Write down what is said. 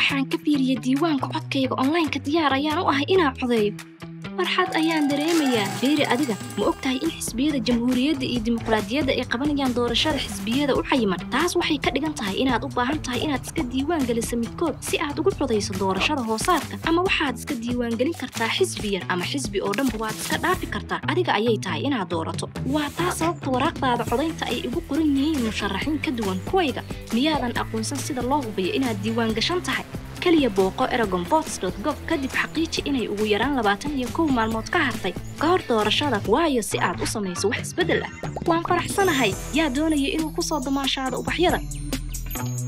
waxaan ka fiiriyey diiwaanka codkayga onlaynka diyaar ayaan u ahay inaan codeeyo farxad ayaan dareemayaa beeri adiga ma og tahay in xisbiyada jamhuuriyadda iyo dimuqraadiyadda ay qabanayaan doorashada xisbiyada u cayiman taas waxay ka dhigan tahay inaad u baahan tahay inaad iska diiwaan geliso midkood si aad ugu codayso doorashada hoosaadka ama waxaad iska diiwaangelin kartaa xisbi yar ama xisbi oo dhanba waad iska dhaafi kartaa adiga ayay tahay inaad doorato waa taa sababta waraaqdaada codaynta ay igu qoran yihiin musharaxiin ka duwan kuwayga miyaadan aqoonsan sida loo hubiyo inaad diiwaan gashan tahay keliya booqo eragonbots.gov kadib xaqiiji inay ugu yaraan labaatan iyo kow maalmood ka hartay ka hor doorashada waayo si aad u samayso wax isbeddel ah waan faraxsanahay yaa doonaya inuu ku soo damaashaado ubaxyada